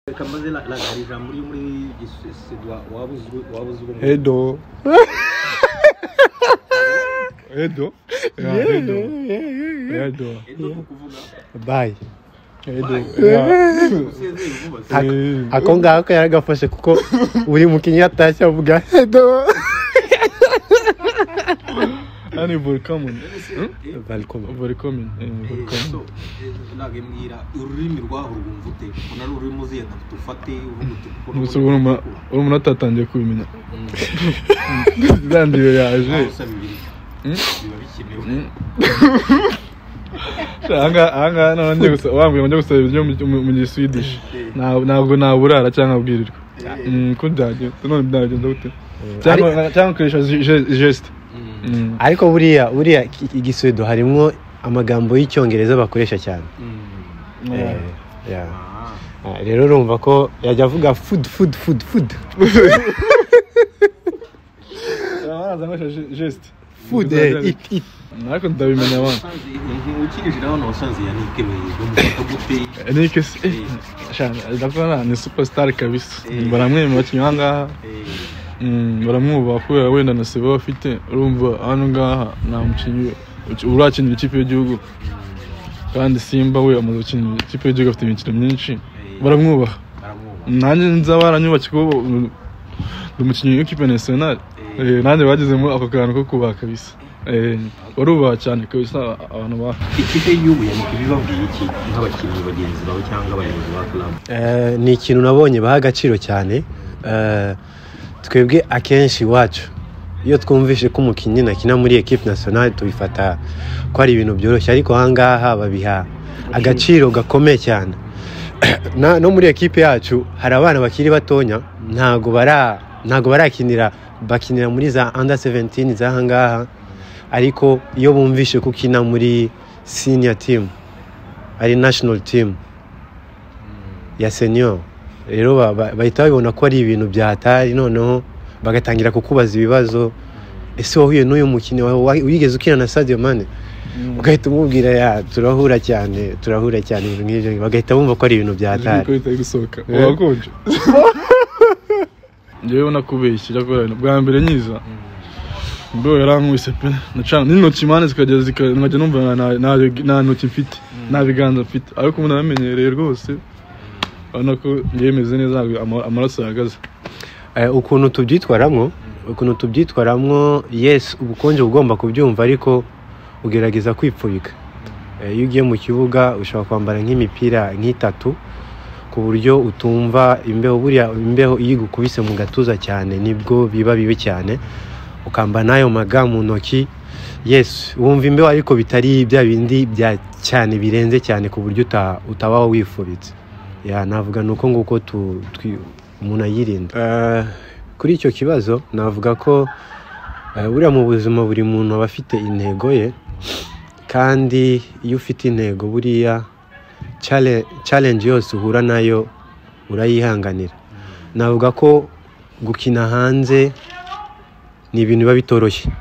reka mbaze la- lagara ijambo uri muri gisuwisi waba uzwi waba uzwi mu- Edo. Edo. Ya, Edo. Edo. Edo ni ukuvuga bayi Edo. Ya. usezeye vuba se Eh, ako ngako yaragafashe kuko buri mukinnyi yatashye avuga edo Yani Volkamen. Eh, barikoma Volkamen. eh, eh, Volkamen. so, eh, lage mbwira ururimi rwaho urwumva ute ubona ari ururimi uziye nka tufate uvuga uti kuko Gusa ubu urumva- urumva atatangiye kubimenya. Zandiyo yaje. aho usaba ibiri Mm. biba bikenewe Mm. Ahangaha ahangaha none njye gusa wambwira ngo njye gusaba ibiryo mu- mu- mu giswedish. Nta- Ntabwo naburara cyangwa nkabwirirwa. Eh. Mm, Ko byagenze none byagenze gute? Cyangwa cyangwa ukoresha geste. Mm. Mm. ariko buriya buriya iki- igisuwedo harimo amagambo y'icyongereza bakoresha cyane Mm. Eh, Yeah. yeah. Ah. Ah, rero urumva ko yajya avuga fudu fudu fudu fudu Baraza nkoresha ge- geste. fudu Ariko ndabimenya abantu. Wasanze- eh, ukirije hano wasanze ya Nike Meyigo, mufata gute Eric se Eh. shana ndabona ni superstar kabisa. Eh. Baramwemera abakinnyi ahangaha. Eh, Mm, baramubaha kubera wenda na sebe bafite urumva hano ngaha nta mukinnyi uki- urakinira ikipe y'igihugu kandi simba we amaze gukinira ikipe y'igihugu afite imikino myinshi eh, baramwubaha baramwubaha. nanjye nzaba baranyubakiye kuko mm, ndi umukinnyi w'ikipe national Eh. Eh, nanjye bagezemo ako kantu ko kubaha kabisa Eh, barubaha cyane kabisa abantu baha ikipe y'igihugu ya Nike bibabwiye iki nk'abakinnyi bagenzi bawe cyangwa abayobozi ba club Eh, ni ikintu nabonye baha agaciro cyane Eh, twebwe akenshi iwacu iyo twumvishe ko umukinnyi nakina muri ekipe nasiyonari tubifata ko ari ibintu byoroshye ariko ahangaha babiha agaciro gakomeye cyane Na- no muri ekipe yacu hari abana bakiri batonya ntago bara ntago barakinira bakinira muri za under 17 z'ahangaha ariko iyo bumvishe ko ukina muri senior team ari national team ya senior rero ba- ba- bahita babibona ko ari ibintu byatari noneho bagatangira kukubaza ibibazo ese wahuye n'uyu mukinnyi wa- wa- wigeze ukina na Sadio Mane ugahita umubwira ya turahura cyane turahura cyane ibintu nk'ibyo bagahita bumva ko ari ibintu byatari ko bitari gusohoka Eh. urakonje njyewe nakubeshye cyakora ibintu bwa mbere nyiza bro yarankubise pe nacana n'intoki impande zikagera zika- nkajya numva nta- nta- nta- nta ntoki mfite nta biganza mfite ariko umuntu aramenyereye rwose urabona ko njyewe meze neza ntabwo ama- amaraso yahagaze Eh, ukuntu tubyitwaramo ukuntu tubyitwaramo yes ubukonje uba ugomba kubyumva ariko ugerageza kwipfubika Eh, iyo ugiye mu kibuga ushobora kwambara nk'imipira nk'itatu ku buryo utumva imbeho buriya imbeho iyo igukubise mu gatuza cyane nibwo biba bibi cyane ukambara n'ayo maga mu ntoki yes wumva imbeho ariko bitari bya bindi bya cyane birenze cyane ku buryo uta- utaba wifubitse ya navuga ni uko nguko tu- twi- umuntu ayirinda Eh, kuri icyo kibazo navuga ko eh, buriya mu buzima buri muntu aba afite intego ye kandi iyo ufite intego buriya chale- challenge yose uhura nayo urayihanganira navuga ko gukina hanze ni ibintu biba bitoroshye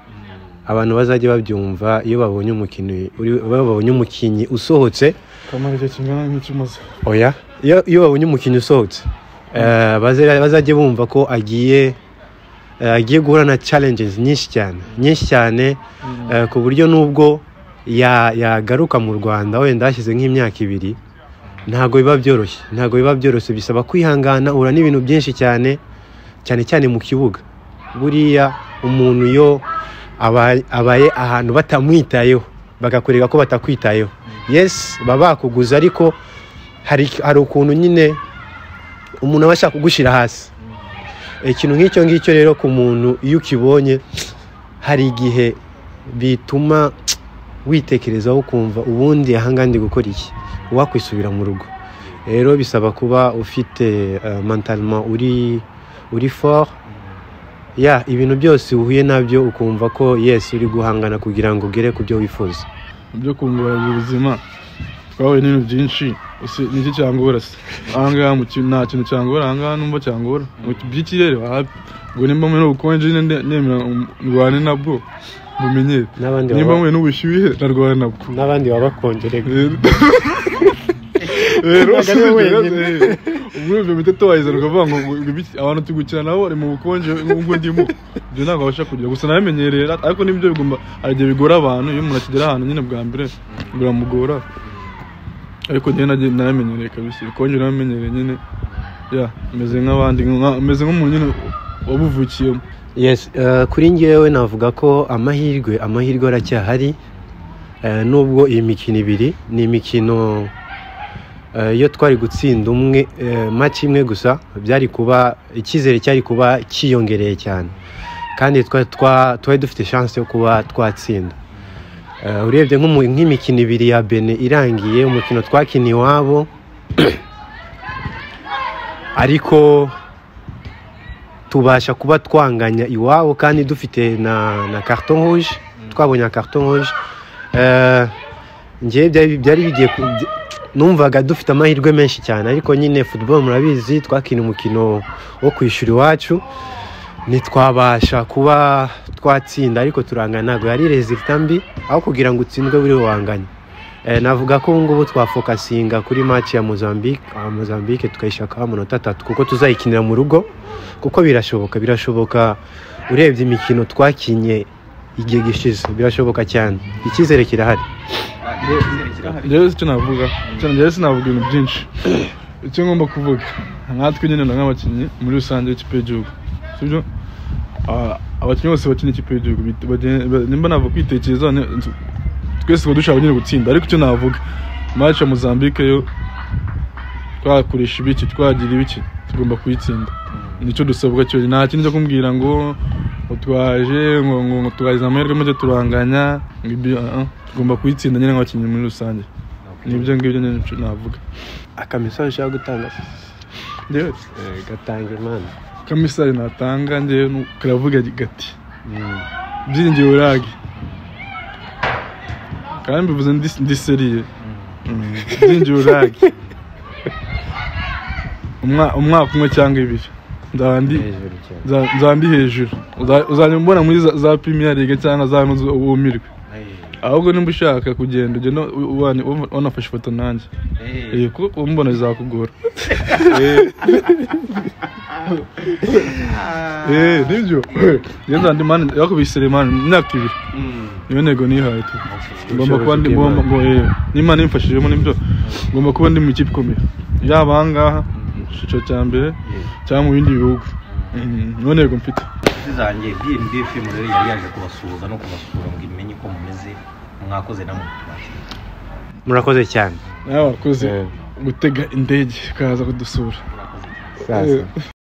abantu bazajya babyumva iyo babonye umukinnyi uri- iyo babonye umukinnyi usohotse kamara igihe kingana nk'ikimaze oya iyo iyo babonye umukinnyi usohotse eh, baze- bazajye bumva ko agiye eh, agiye guhura na challenges nyinshi cyane nyinshi cyane eh, ku buryo nubwo ya- yagaruka mu rwanda wenda hashize nk'imyaka ibiri ntabwo biba byoroshye ntabwo biba byoroshye bisaba kwihangana uhura n'ibintu byinshi cyane cyane cyane mu kibuga buriya umuntu iyo aba- abaye ahantu batamwitayeho bagakorera ko batakwitayeho yes baba bakuguza ariko hari hari ukuntu nyine umuntu aba ashaka kugushyira hasi ikintu nk'icyo ngicyo rero ku muntu iyo ukibonye hari igihe bituma witekerezaho ukumva ubundi ahangaha ndi gukora iki wakwisubira mu rugo rero bisaba kuba ufite mantalima uri uri fort ya ibintu byose uhuye nabyo ukumva ko yes uri guhangana kugira ngo ugere ku byo wifuza ibyo kungurana ubuzima twahuye n'ibintu byinshi ese niki cyangora se ahangaha mu ki- nta kintu cyangora ahangaha numva cyangora Mu by'ikirere wahabi ubwo nimba mwe n'ubukonje nyine nde- nemera um- ndwane nabwo bumenyere n'abandi nimba baba- mwe n'ubushyuhe ndarwana nabwo n'abandi babakongerega rero rero, Ntabwo ari we rero, wenyine. eh, muri ibyo bita tuwayizana ukavuga ngo ngo ibiki- abantu turi gukina nabo bari mu bukonje nk'ubwo ndimo ibyo ntabwo abasha kugira gusa nabimenyereye ariko nibyo bigomba hari igihe bigora abantu iyo umuntu akigera ahantu nyine bwa mbere biramugora ariko njyewe nagiye narabimenyereye kabisa ibikonje narabimenyereye nyine ya meze nk'abandi nka- meze nk'umuntu nyine wabuvukiyemo Yes, eh, kuri ngewe navuga ko amahirwe amahirwe aracyahari eh, nubwo iyi mikino ibiri ni imikino eh, iyo twari gutsinda umwe eh, match imwe gusa byari kuba icyizere cyari kuba cyiyongereye cyane kandi twa- twa- twari dufite chance yo kuba twatsinda Eh, urebye nk'umu- nk'imikino ibiri ya Benin irangiye umukino twakiniye iwabo ariko tubasha kuba twanganya iwabo kandi dufite na na carton rouge twabonye na carton rouge Eh, njyewe byari byari bigiye ku- by- numvaga dufite amahirwe menshi cyane ariko nyine football murabizi twakina umukino wo kwishyura iwacu ntitwabasha kuba twatsinda ariko turangana ntabwo yari resultat mbi aho kugira ngo utsindwe buri wanganye Eh, navuga ko ubu ngubu twafokasinga kuri match ya Mozambique ah, Mozambique tukayishakaho amanota atatu kuko tuzayikinira mu rugo kuko birashoboka birashoboka urebye imikino twakinye igihe gishize birashoboka cyane icyizere kirahari njyewe icyo navuga icyo njyewe sinavuga ibintu byinshi icyo ngomba kuvuga nkatwe nyine na nk'abakinnyi muri rusange y'ikipe y'igihugu sibyo Ah, abakinnyi bose bakina ikipe y'igihugu bit- bagen- ba- nimba navuga kwitekerezaho ni- tu- twese tuba dushaka nyine gutsinda ariko icyo navuga match ya Mozambique yo twakoresha ibiki twagira ibiki tugomba kuyitsinda nicyo dusabwa cyo nta kindi cyo kumbwira ngo ngo twaje ngo ngo ngo twagize amahirwe make turanganya ngo ibyo ah, ah. tugomba kuyitsinda nyine nk'abakinnyi muri rusange nibyo ngibyo nyine nicyo navuga akamesaje ushaka gutanga njyewe gatanga imana kamisari natanga njyewe ni- karavuga gati byiringiye urage kandi mbivuze ndi- ndi seriye byiringiye urage Umwa- umwaka umwe cyangwa ibiri nzaba ndi hejuru cyane nza- nzaba ndi hejuru Uza- uzajya umbona muri za- za premier league cyangwa za nuzo wumirwe ahubwo nimba ushaka kugenda ugenda u- ubana- ubana- wanafashe ifoto nanjye Eh, kuko kumbona bizakugora Eh. Eh, nibyo ngenza ndi mani yakubisire mani imyaka ibiri niyo ntego nihaye tu ngomba kuba ndi ngomba ngo eh, n'imana imfashijemo nibyo ngomba kuba ndi mu ikipe ikomeye yaba aha ngaha mu cyiciro cya mbere cyangwa mu bindi bihugu Mm, niyo ntego mfite inshuti zanjye bnbf murere yari yaje kubasuhuza no kubasura ngo imenye uko mumeze mwakoze namwe murakoze cyane nawe wakoze Eh. gutega indege ukaza kudusura murakoze sasa